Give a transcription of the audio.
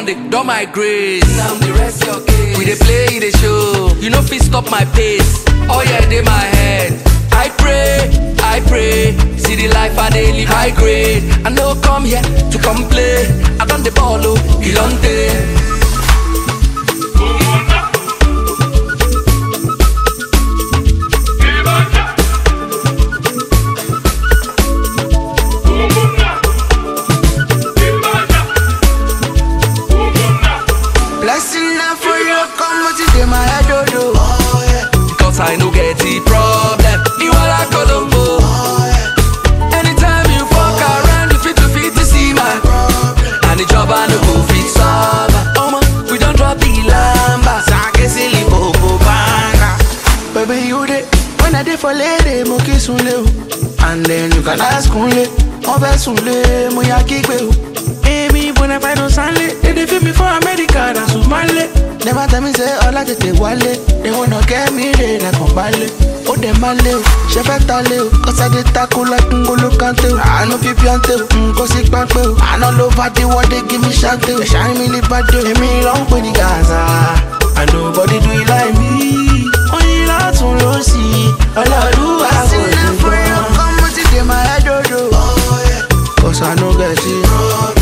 con dey don my grace. Now the rest your case. We dey play, the show. You no fit stop my pace. Oh yeah, dey my head. I pray, I pray. See the life I dey live high grade. I no come here to complain. I done the ball, oh, you don't Blessing now for you, come what it in my head, oh, oh. oh yeah. Cause I no get the problem. You are like Colombo. Anytime you fuck around, you fit to fit to see my And the job I no go fit solve. Oh man, we don't drop the lamba. Sake silly bobo banga. Baby, you dey when I dey for lady, mo kiss unle o. And then you can ask unle, mo fẹ́ sunle, mo ya kígbe o. Èmi bona fide don sanle, they dey feel me for America, na Sumale. Never tell me say ọlá tètè wálé, they wanna get me lé lẹ́kàn balẹ̀. Ó dẹ̀ máa lé o, ṣe fẹ́ ta lé o, kọ́sá dé tako like ngolo kante o. Àánú fi píọ́ntè o, nǹkan sí pápẹ́ o. Àná ló bá dé wọ́dé gí mi ṣáńtè o. Ẹ̀ṣá mi lè bá dé o. Èmi ló ń pè ní Gaza, and nobody do it like me. Oyin látún ló sí, ọlọ́run àgọ́ ìgbọ́n. Come what it dey my head, oh, oh. Cause I no get it.